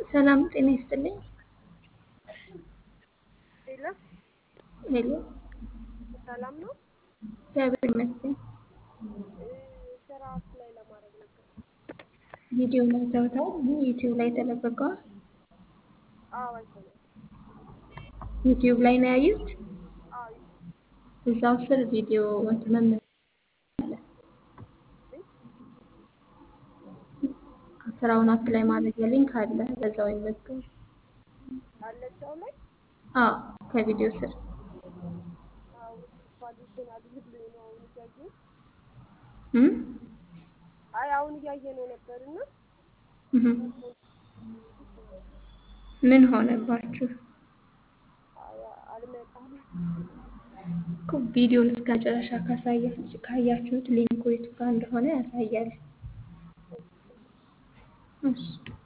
ሰላም ጤና ይስጥልኝ። ሄሎ ሄሎ ሰላም ነው። እግዚአብሔር ይመስገን። ስራ አፕላይ ለማድረግ ነበር። ቪዲዮ ላይ ተውታል። ዩቲዩብ ላይ ተለቀቀዋል። አዎ አይተናል። ዩቲዩብ ላይ ነው ያዩት። አዎ እዛው ስር ቪዲዮ እንትን መመ- ስራውን አፕላይ ማድረጊያ ሊንክ አለ። በዛው ይመዝገቡ። አለቻው ላይ አዎ ከቪዲዮ ስር አዎ ኳሊቲን አድርግልኝ ነው አሁን እያየ እም? አይ አሁን እያየ ነው ነበርና እህም። ምን ሆነባችሁ? አይ አልመጣም። እኮ ቪዲዮን እስከ መጨረሻ ካሳያችሁ ካያችሁት ሊንኩ የቱ ጋር እንደሆነ ያሳያል። እሺ